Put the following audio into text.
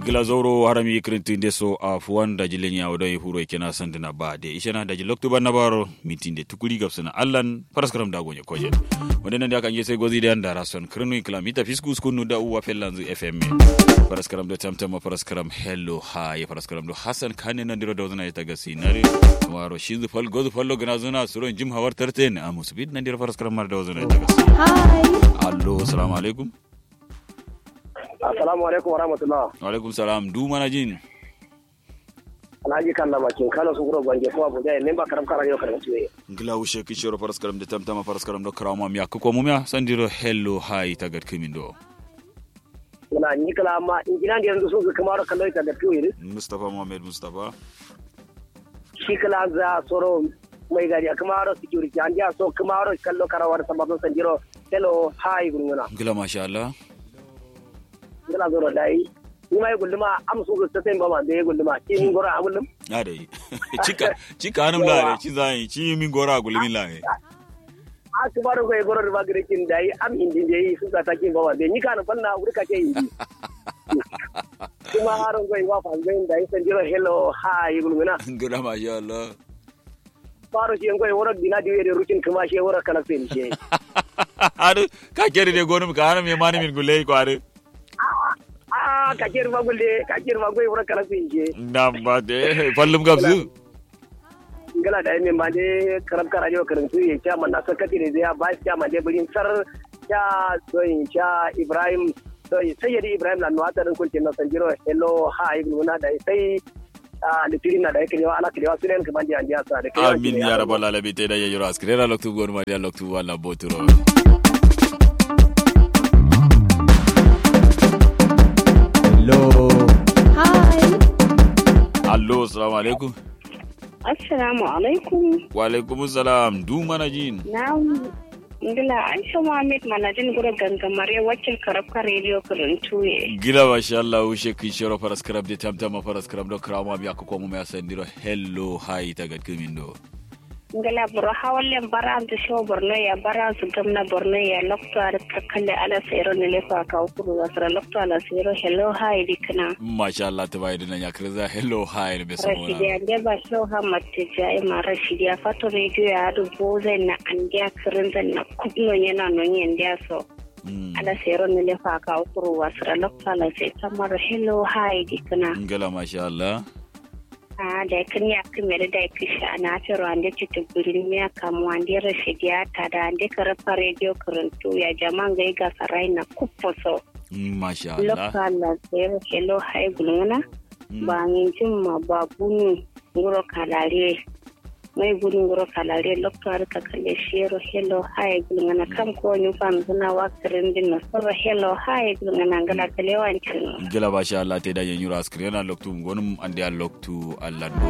glazoro harami krintinde so af wanda jilenya odo e huro kena sandina ba de ishana daji loktu banna baro mitinde tukuli gapsana allan paraskaram da gonye kojen wanda nan da kan yese gozi da andara son krinu kilamita fiskus kunu da uwa fellanzu fm paraskaram da tamtama paraskaram hello hi paraskaram do hasan kane nan diro dawzana ita gasi nare waro shinzu fal gozu fallo gana zuna suron jim hawar tarten amus bid nan diro paraskaram mar dawzana ita gasi Hi. allo assalamu alaikum Assalamu alaikum wa rahmatullah. wa alaikum salam du mana jin Alhaji kan na bakin kala su gura gwange ko abu dai memba karam kara yau karam tuwe. ngila ushe kishoro paraskaram da tamtama paraskaram do krawma mi akko mo mia sandiro hello hi tagat kimindo Muna ni kala amma in gina da yanzu sun su kamar kallai ta da tuwe mustafa muhammad mustafa shi kala za soro mai gari kamar security an ya so kamar kallo karawar sababin sanjiro hello hi gunguna. ngila masha Allah Ngala zoro dai. Ni mai gulluma am su ta sai ba ma da gulluma ki min gora a gullum. ade chika chika anum la re chi zai chi min gora gulmin la he A su baro ko goro ba gare kin dai am indi dai su ta takin ba ma da ni kana fanna wuri ka ke yi. Kuma haron ko wa fa zai dai sanjiro hello hi gunguna. ngila masha Allah faro shi yanko woro dina diwe de rutin kuma she woro kala sen she adu ka kere de gonum ka anam yemani min gulle ko adu ah ka ker ma gulle ka ker ma goy woro kala sen she nam ba de fallum gabzu ngala da min ba de karam kara jo karam tu ye cha man na sakati ne ya ba cha man de bulin sar cha doyin cha ibrahim doyin sayyidi ibrahim la nuwata dan kun tinna sanjiro hello hi guna da sai ah litirin na da yake yawa ala kirewa sunen kuma ji an sa da kai amin ya rabbal alamin te da yoro askrera loktu gon ma dia loktu wala boturo Hello. Hi. allo assalamu alaikum Assalamu alaikum. wa alaikum salam du mana jin Na ngila Aisha Muhammad manajin gura gangamare wakil karabka radio karantuye. gila masha Allah ushe kishoro paraskaram de tamtama paraskaram do krawma mi akko mo me asandiro hello hi tagat kimindo Ngila buru hawallen bara da show Borno ya bara su gamna Borno ya lokto ar kalle ala sayro ne lefa ka ukuru wasra lokto ala sayro hello hi dikna. masha Allah tabayida na yakriza hello hi be Rashidi samona ande ba show ha matte jai ma Rashidi ya fato radio ya adu boze na andia kirinza na kubno yana no nyendia so. Mm. ala sayro ne lefa ka ukuru wasra lokto ala say tamar hello hi dikna. ngala masha Allah a da kan ya kamar da ya kisha na fero ande cita birin ya kamu ande rashid ya tada ande karafa radio karantu ya jaman gai ga sarai na kufoso Mm, masha Allah lokal la zero hello hai gulungana Mm. ba ngin jimma ba bunu ngoro kalare mai bunu ngoro kalare lokal ka kalle shero hello hai gulungana kam ko ni fam suna wakarin din na soro hello hai gulungana ngala kalewancin gila masha Allah te da yanyura askrena loktu gonum ande a loktu Allah